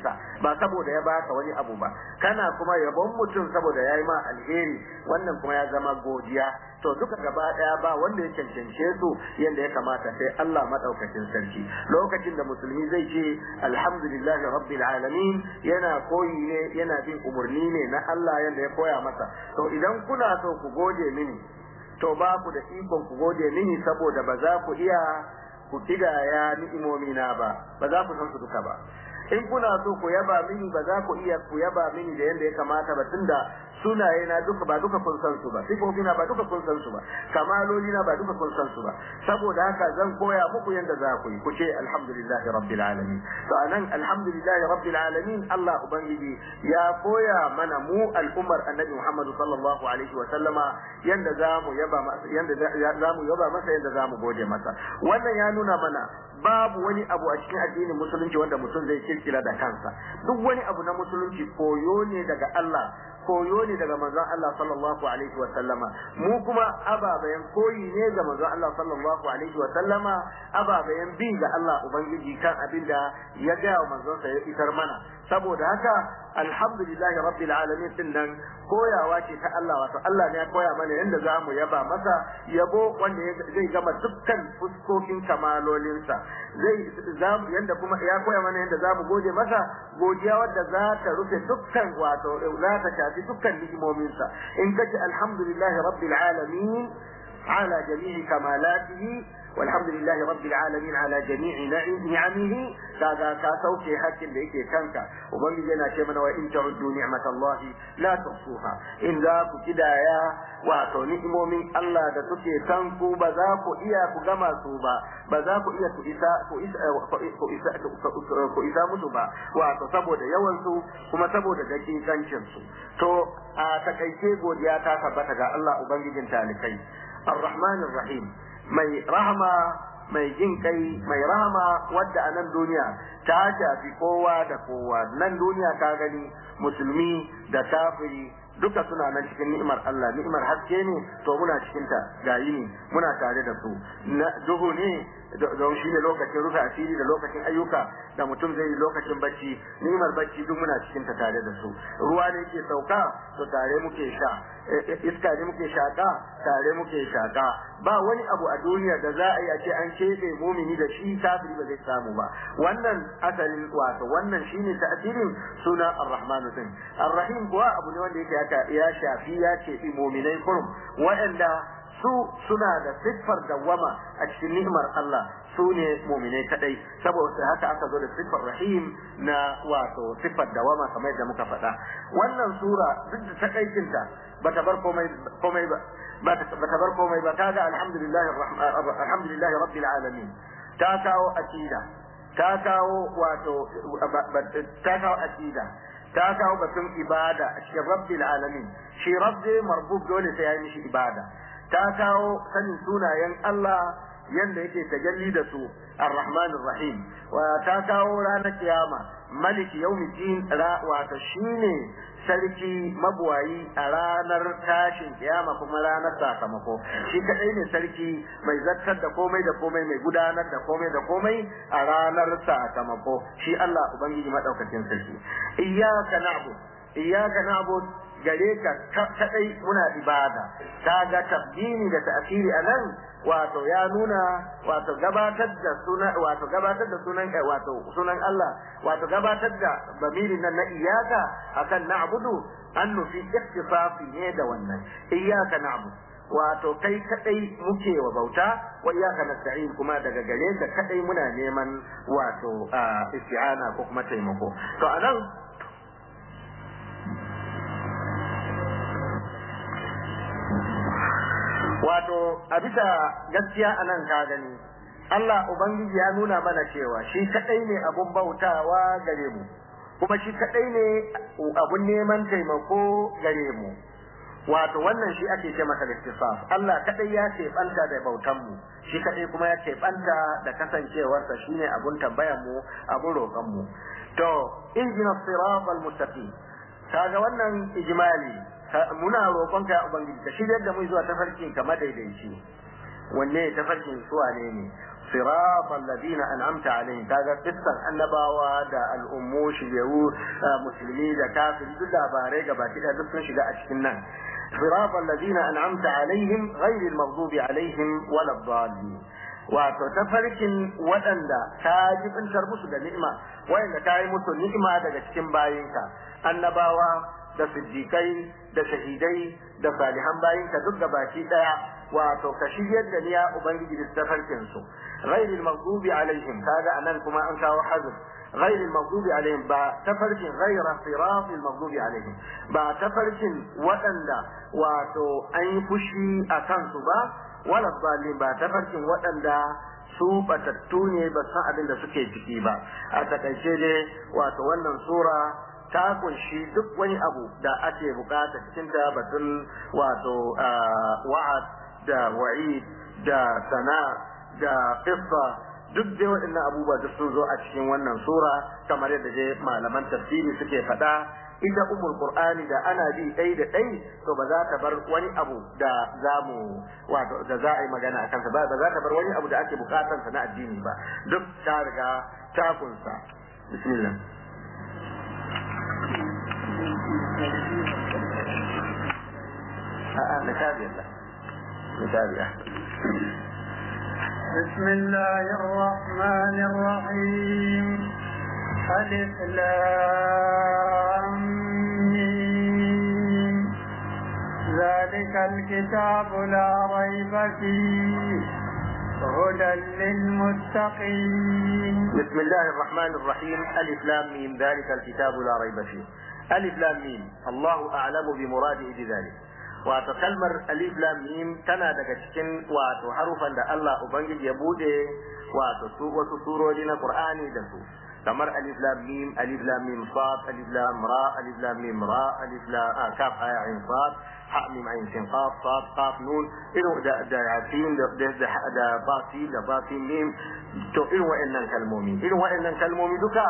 sa ba saboda ya baka wani abu ba kana kuma yabon mutum saboda yayi ma alheri wannan kuma ya zama godiya to duka gaba daya ba wanda ya cancance su yanda ya kamata sai Allah madaukakin sarki lokacin da musulmi zai ce alhamdulillahi rabbil alamin yana koyi ne yana bin umurni ne na Allah yanda ya koya masa to idan kuna so ku gode mini to ba ku da ikon ku gode mini saboda ba za ku iya ku kidaya ni'imomi na ba ba za ku san su duka ba in kuna so ku yaba mini ba za ku iya ku yaba mini da yanda ya kamata ba tunda sunaye na duka ba duka kun san su ba sifofi na ba duka kun san su ba kamaloli na ba duka kun san su ba saboda haka zan koya muku yanda za ku yi ku ce alhamdulillahi rabbil alamin to anan alhamdulillahi rabbil alamin Allah ubangiji ya koya mana mu al'ummar annabi Muhammad sallallahu alaihi wa sallama yanda za mu yaba masa yanda za mu yaba masa yanda za mu gode masa wannan ya nuna mana babu wani abu a cikin addinin musulunci wanda mutum zai kirkira da kansa duk wani abu na musulunci koyo ne daga Allah koyo ne daga manzon Allah sallallahu alaihi wa sallama mu kuma ababayan koyi ne ga manzon Allah sallallahu alaihi wa sallama ababayan bi ga Allah ubangiji kan abinda ya ga manzon sa ya isar mana saboda haka alhamdulillahi rabbil alamin din nan koyawa ce ta Allah wato Allah ne ya koya mana yanda za mu yaba masa yabo wanda zai gama dukkan fuskokin kamalolinsa zai yanda kuma ya koya mana yanda za mu gode masa godiya wadda za ta rufe dukkan wato za ta shafi dukkan ni'imominsa in kace alhamdulillahi rabbil alamin ala jami'i kamalatihi والحمد لله رب العالمين على جميع نعمه كذا كاسوكي حكم da yake kanka ubangiji yana ce mana wa in ta'uddu ni'matallahi la tuhsuha in za ku kidaya wato ni'imomin Allah da suke kan ku ba za ku iya ku gama su ba ba za ku iya ku isa ku isa ku isa ku isa musu ba wato saboda yawan su kuma saboda dakikancin su to a takaice godiya ta tabbata ga Allah ubangijin talikai الرحمن الرحيم mai rahama mai jin kai mai rahama wadda a nan duniya ta shafi kowa da kowa nan duniya ka gani musulmi da kafiri duka suna nan cikin ni'imar Allah ni'imar haske ne to muna cikin ta gayi ne muna tare da su na duhu ne don shi ne lokacin rufe asiri da lokacin ayyuka da mutum zai yi lokacin bacci ni'imar bacci duk muna cikin ta tare da su ruwa ne ke sauka to tare muke sha iska ne muke shaka tare muke shaka ba wani abu a duniya da za a yi a ce an keɓe mumini da shi kafiri ba zai samu ba wannan asalin wato wannan shine ta'asirin suna ar-rahman din ar-rahim kuwa abu ne wanda yake ya shafi ya ce muminai kurum waɗanda su suna da siffar dawwama a cikin ni'imar Allah su ne muminai kadai saboda haka aka zo da siffar rahim na wato siffar dawama kamar yadda muka faɗa wannan sura duk da takaicinta bata bar komai komai ba bata bar komai ba kaga alhamdulillah alhamdulillah rabbil alamin ta kawo akida ta kawo wato ta kawo akida ta kawo batun ibada a cikin rabbil alamin shi rabbi marbub dole sai ya yi mishi ibada ta kawo sanin sunayen Allah yanda yake tajalli da su ar-rahman rahim wa ta kawo ranar kiyama malik yawmiddin wato shine sarki mabuwayi a ranar tashin kiyama kuma ranar sakamako shi kadai ne sarki mai zartar da komai da komai mai gudanar da komai da komai a ranar sakamako shi Allah ubangiji madaukakin sarki iyyaka na'bud iyyaka na'bud gare ka kadai muna ibada kaga tabdini da ta'khiri anan wato ya nuna wato gabatar da sunan wato gabatar da sunan wato sunan Allah wato gabatar da bamirin nan na iyaka akan na'budu an nufi ikhtisafi ne da wannan iyaka na'budu wato kai kadai muke wa bauta wa iyyaka nasta'in kuma daga gare ka kadai muna neman wato isti'ana ko kuma taimako to anan wato a bisa gaskiya a nan ka gani Allah Ubangiji ya nuna mana cewa shi kadai ne abun bautawa gare mu kuma shi kadai ne abun neman taimako gare mu wato wannan shi ake ce masa istisaf Allah kadai ya ce banta da bautan mu shi kadai kuma ya ce banta da kasancewarsa shine abun tambayar mu abun roƙon mu to injina siratal mustaqim kaga wannan ijmali muna roƙon ka ubangiji ka shiryar da mu zuwa tafarkin ka madaidaici wanne tafarkin su wane ne صراط الذين أنعمت عليهم كذا قصة النباوة دا الأمو شجعو مسلمي دا كافر دا باريقا باكدا دفن شجاع أشكنا صراط الذين أنعمت عليهم غير المغضوب عليهم ولا الضالين wato tafarkin waɗanda ka jibintar musu da ni'ima wayanda ka yi musu ni'ima daga cikin bayinka annabawa da siddiƙai da shahidai da salihan bayinka duk da baki ɗaya wato ka shiryar da niya ubangiji da tafarkin su ghairil maghdubi alaihim kaga anan kuma an kawo hazr غير المغضوب عليهم با تفرشن غير صراط المغضوب عليهم با تفرشن وأندا واتو أي فشي أكنسو با wala zalim ba tafarkin waɗanda su batattu ne ba san abin da suke ciki ba a takaice dai wato wannan sura ta kunshi duk wani abu da ake bukata cikin ta batun wato wa'ad da wa'id da sana da qissa duk dai waɗannan abubuwa da sun zo a cikin wannan sura kamar yadda dai malaman tafsiri suke faɗa ita umul qur'ani da ana bi ɗai da ɗai to ba za ta bar wani abu da za mu wato da za a yi magana a kansa ba ba za ta bar wani abu da ake bukatar sa na addini ba duk ta riga ta kunsa bismillah a'a na tabiya na tabiya بسم الله الرحمن الرحيم ألف لام ميم. ذلك الكتاب لا ريب فيه هدى للمتقين بسم الله الرحمن الرحيم ألف لام ميم ذلك الكتاب لا ريب فيه ألف لام ميم الله أعلم بمراده بذلك wato kalmar alif lam mim tana daga cikin wato harufan da Allah ubangiji ya bude wato su wasu surori na Qur'ani da su kamar alif lam mim alif lam mim sad alif lam ra alif lam mim ra alif lam ah, kaf aya ain sad ha mim ain sin qaf sad qaf nun irin da da yasin da da da, da basi da basi mim to irin wa'annan kalmomi irin wa'annan kalmomi duka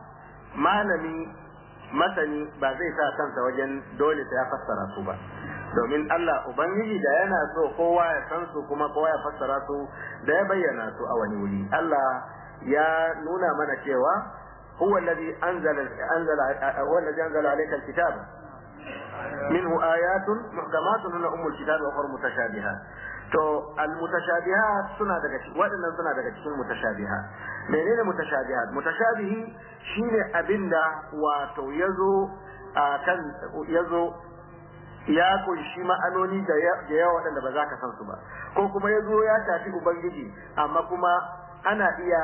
malami masani ba zai sa kansa wajen dole sai ya fassara su ba domin Allah Ubangiji da yana so kowa ya san su kuma kowa ya fassara su da ya bayyana su a wani wuri Allah ya nuna mana cewa huwa alladhi anzala anzala huwa alladhi anzala alayka alkitaba minhu ayatun muhkamatun hunna ummul kitab wa ukhra mutashabihat to almutashabihat suna daga cikin waɗannan suna daga cikin mutashabihat menene mutashabihat mutashabihi shine abinda wato yazo a kan yazo ya kunshi ma'anoni da yawa waɗanda ba za ka san su ba ko kuma ya zo ya shafi ubangiji amma kuma ana iya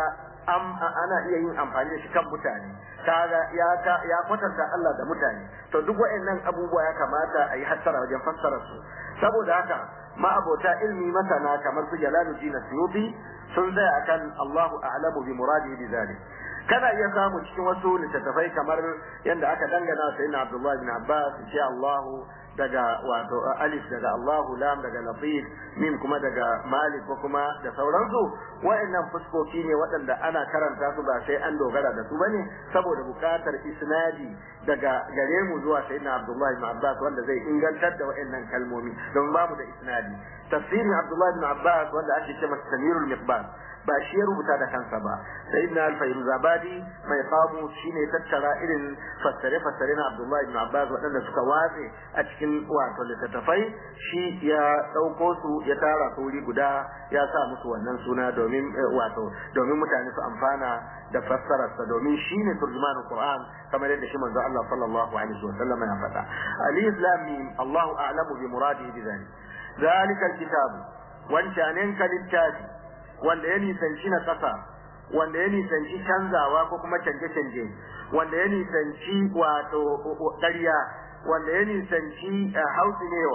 ana iya yin amfani da shi kan mutane kaga ya ya kwatanta Allah da mutane to duk waɗannan abubuwa ya kamata a yi hattara wajen fassara su saboda haka ma'abota ilmi masana kamar su Jalaluddin Suyuti sun tsaya akan Allahu a'lamu bi muradihi bi zalik kana iya samu cikin wasu littattafai kamar yadda aka dangana sayyidina Abdullah bin Abbas ce Allahu daga wato alif daga Allahu lam daga latif mim kuma daga malik ko kuma da sauransu wa'annan fuskoki ne waɗanda ana karanta su ba sai an dogara da su bane saboda buƙatar isnadi daga gare mu zuwa sayyidina Abdullah ibn Abbas wanda zai ingantar da wa'annan kalmomi don babu da isnadi tafsirin Abdullah ibn Abbas wanda ake cewa Samirul Miqbal ba shi ya rubuta da kansa ba sai ibn al-fayruz abadi mai kamu shine tattara irin fassare fassare na abdullahi ibn abbas waɗanda suka watse a cikin wato littattafai shi ya ɗauko su ya tara su wuri guda ya sa musu wannan suna domin wato domin mutane su amfana da fassararsa domin shi ne turjumanin qur'an kamar yadda shi manzo Allah sallallahu alaihi wa sallam ya faɗa alif lam mim Allahu a'lamu bi muradihi bi dhalik ذلك الكتاب wancanen ka littafi wanda ya nisanci na ƙasa wanda ya nisanci canzawa ko kuma canje-canje wanda ya nisanci wato ƙarya wanda ya nisanci hausinewa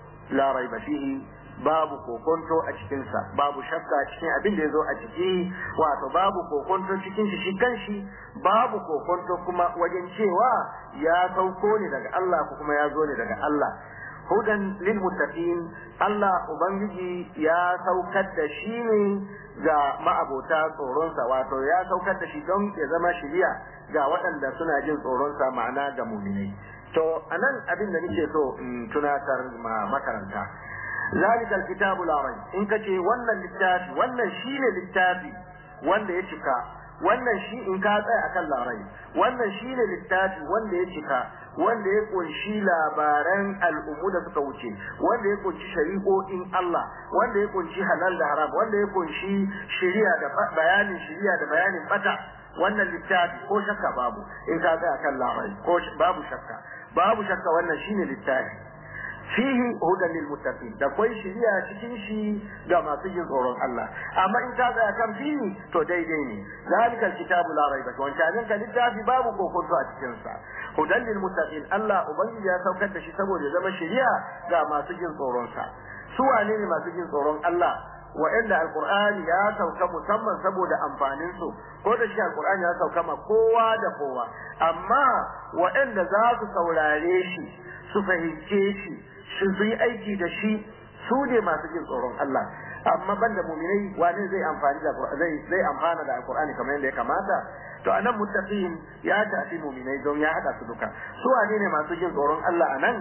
la raiba fihi babu kokonto a cikinsa babu shakka cikin abin da ya zo a ciki wato babu kokonto cikin shi shi kanshi babu kokonto kuma wajen cewa ya sauko ne daga Allah ko kuma ya zo ne daga Allah hudan lil muttaqin Allah ubangiji ya saukar da shi ne ga ma'abota tsoronsa wato ya saukar da shi don ya zama shiriya ga waɗanda suna jin tsoronsa ma'ana ga muminai to anan abin da nake so in tunatar ma makaranta zalika alkitabu la rayb in kace wannan littafi wannan shine littafi wanda ya cika wannan shi in ka tsaya akan larai wannan shine littafi wanda ya cika wanda ya kunshi labaran al'ummu da suka wuce wanda ya kunshi shari'o'in Allah wanda ya kunshi halal da haram wanda ya kunshi shari'a da bayanin shari'a da bayanin bata wannan littafi ko shakka babu in ka tsaya akan larai ko babu shakka babu shakka wannan shine littafi fihi hudan lil muttaqin da kwai shiriya cikin shi ga masu jin tsoron Allah amma in ka tsaya kan fihi to daidai ne zalikal kitabu la raiba wancan ka littafi babu kokonto a cikin sa hudan lil muttaqin Allah ubangiji ya saukar da shi saboda ya zama shiriya ga masu jin tsoron sa su wane ne masu jin tsoron Allah wa'anda alqur'ani ya sauka musamman saboda amfanin su ko da shi alqur'ani ya sauka ma kowa da kowa amma wa'anda za su saurare shi su fahimce shi su yi aiki da shi su ne masu jin tsoron Allah amma banda muminai wani zai amfani da zai zai amfana da alqur'ani kamar yadda ya kamata to anan muttaqin ya tafi muminai don ya hada su duka su wane ne masu jin tsoron Allah anan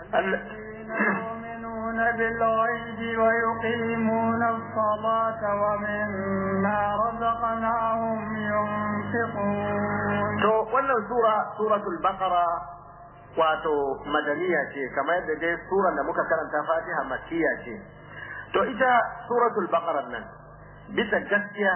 يؤمنون بالغيب ويقيمون الصلاة ومما رزقناهم ينفقون to wannan sura suratul baqara wato madaniya ce kamar yadda dai suran da muka karanta fatiha makkiya ce to ita suratul baqara nan bisa gaskiya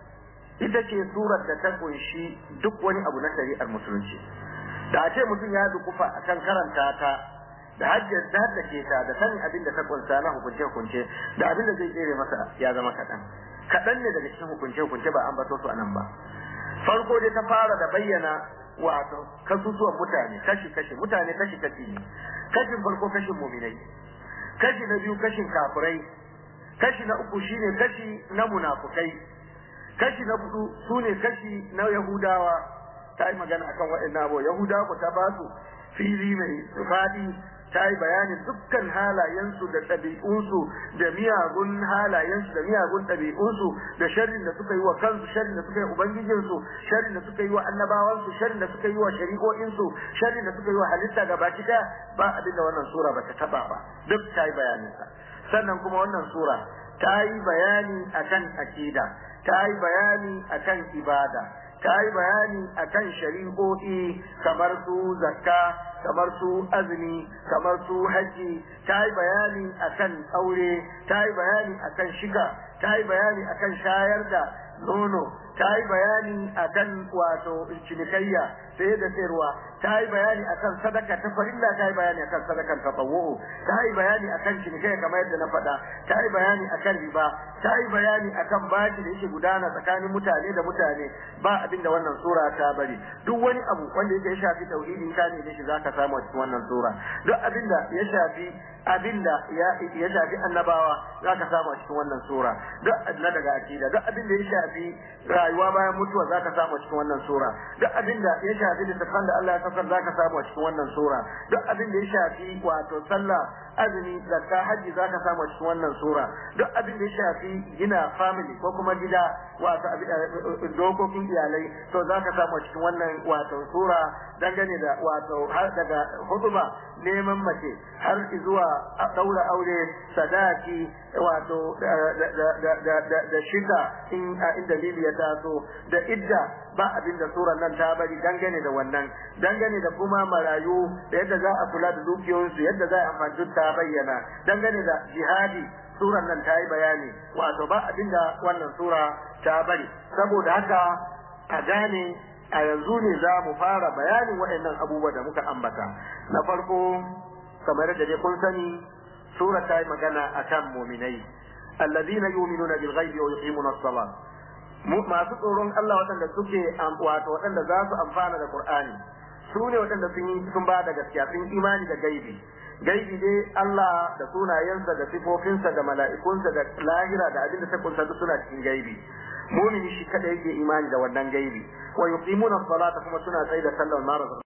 ita ce surar da ta kunshi duk wani abu na shari'ar musulunci da a ce mutum ya dukufa akan karanta ta da hajjar da ke ta da sanin abin da ta kunsa na hukunce hukunce da abin da zai tsere masa ya zama kaɗan kaɗan ne daga cikin hukunce hukunce ba an bato su anan ba farko dai ta fara da bayyana wato kasusuwan mutane kashi kashi mutane kashi kashi ne kashin farko kashin muminai kashi na biyu kashin kafirai kashi na uku shine kashi na munafukai kashi na hudu sune kashi na yahudawa ta yi magana akan waɗannan abu yahudawa ku ta basu fili mai faɗi ta yi bayanin dukkan halayensu da ɗabi'unsu da miyagun halayensu da miyagun ɗabi'unsu da sharrin da suka yi wa kansu sharrin da suka yi ubangijinsu sharrin da suka yi wa annabawansu sharrin da suka yi wa shari'o'insu sharrin da suka yi wa halitta gaba ɗaya ba abin da wannan sura ba ta taɓa ba duk ta yi bayaninsa sannan kuma wannan sura ta yi bayani akan akida ta yi bayani akan ibada ta yi bayani akan shari'o'i kamar su zakka kamar su azumi kamar su haji ta yi bayani akan aure ta yi bayani akan shiga ta yi bayani akan shayar da nono ta yi bayani akan wato cinikayya sai da sayarwa ta yi bayani akan sadaka ta farilla ta yi bayani akan sadakan tatawwu ta yi bayani akan cinikayya kamar yadda na faɗa ta yi bayani akan riba ta yi bayani akan baki da yake gudana tsakanin mutane da mutane ba abin da wannan sura ta bari duk wani abu wanda yake ya shafi tauhidin ka ne shi zaka samu a cikin wannan sura duk abin da ya shafi abin da ya shafi annabawa zaka samu a cikin wannan sura duk na daga akida duk abin da ya shafi rayuwa bayan mutuwa zaka samu a cikin wannan sura duk abin da ya shafi littafan da Allah ya saukar zaka samu a cikin wannan sura duk abin da ya shafi wato sallah azumi zakka haji zaka samu a cikin wannan sura duk abin da ya shafi gina family ko kuma gida wato dokokin iyalai to zaka samu a cikin wannan wato sura dangane da wato har daga hutuba neman mace har zuwa daura aure sadaki wato da shida in dalili ya taso da idda ba abin da suran nan ta bari dangane da wannan dangane da kuma marayu da yadda za a kula da dukiyoyinsu yadda za a amfani ta bayyana dangane da jihadi suran nan ta yi bayani wato ba abin da wannan sura ta bari saboda haka a gane a yanzu ne za mu fara bayanin waɗannan abubuwa da muka ambata na farko kamar da dai kun sani sura ta yi magana akan muminai alladhina yu'minuna bil ghaibi wa yuqimuna as-salat masu tsoron Allah waɗanda suke wato waɗanda za su amfana da Qur'ani su ne waɗanda sun yi sun ba da gaskiya sun imani da gaibi gaibi dai Allah da sunayensa da sifofinsa da mala'ikunsa da lahira da abin da ta kunsa duk suna cikin gaibi mumini shi kada yake imani da wannan gaibi wa yuqimuna as-salata kuma suna tsaye da sallar mara